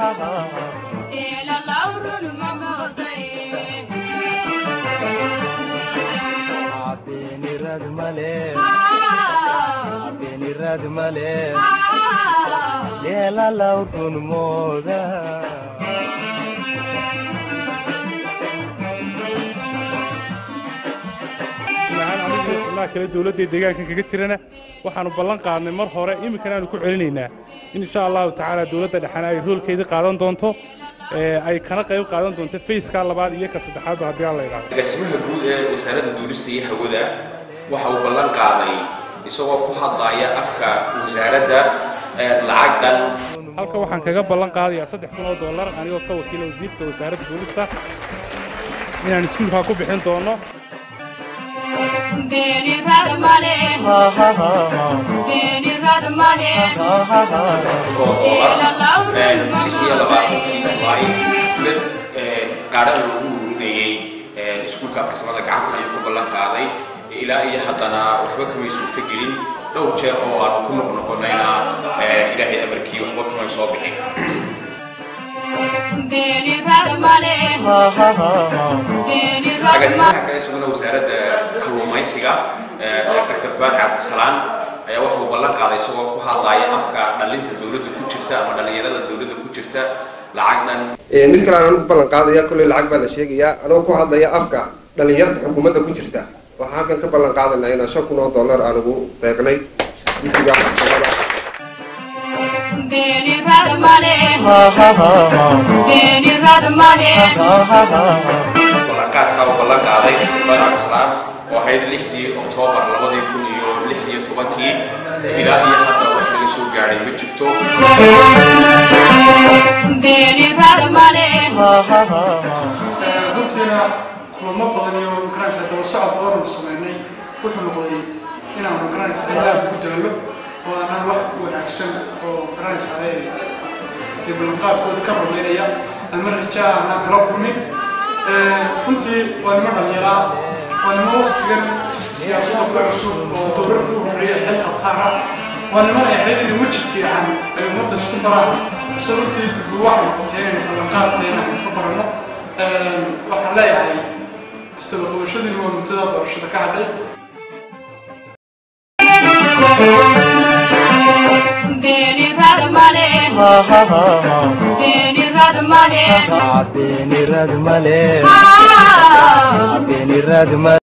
beenirad male beenirad male leelalaw run mooda ahaan anigu xubnaha kale dowladda deegaanka kaga jirana waxaanu ballan qaadnay mar hore iminkana aanu ku celinaynaa in insha allahu tacaala dowladda dhexena ay roolkeedii qaadan doonto ee ay kana qayb qaadan doonto fayska labaad iyo ka saddexaadba haddii aan la idhaahdo agaasimaha guud ee wasaaradda duulista iyo hawada waxa uu ballan qaaday isagoo ku hadlaya afka wasaaradda lacag dhan halka waxaan kaga ballan qaadayaa saddex kun oo dollar anigoo ka wakiila wasiirka wasaaradda duulista inaan iskuulkaa ku bixin doono oo doolar lix iyo labaatankii julaay xaflad qaadhan lagu ururinayey iskuulka farsamada gacanta ayuu ka ballan qaaday ilaa iyo haddana waxba kamay suurto gelin dhowr jeer oo aan ku noqnoqonayna ilaahay amarkii waxba kamay soo bixin agaasimaha kale isaguna wasaaradda kalluumaysiga dr faad cabdisalaan ayaa waxa uu ballan qaaday isagoo ku hadlaya afka dhalinta dowladda ku jirta ama dhallinyarada dowladda ku jirta lacag dhan mid kale aan ku ballan qaadaya kolley lacag baa la sheegayaa anoo ku hadlaya afka dhallinyarta xukuumadda ku jirta waxaan halkan ka ballan qaadanayaa inaan shan kun oo dollar aan ugu deeqnay dugsiga farsamada ballanqaadka uu ballan qaaday dr faad cabdisalaan oo ahayd lixdii oktoobar labadii kun iyo lix iyo tobankii ilaa iyo hadda wax laga soo gaadhay ma jirto runtiina kulamo badan iyo magaranaysa daba socod badan uu sameynay wuxuu noqday inaanu magaranaysa aad ugu daalo oo aanan wax wanaagsan oo magaranaysa dee ballanqaadkooda ka rumaynaya ama rajaa aanan kala kulmin runtii waa nimo dhallinyaraa waa nimo waqtigan siyaasadda ku cusub oo dowladka u horreeya xil qabtaana waa niman ay ahayd inay weji fiican ay ummadda isku baraan ise runtii dib waxay noqotay inaynu ballanqaad inaynu ka baranno waxaan leeyahay istabaqabashadiina waa mudada doorashada ka hadhay beenirad male beenirad male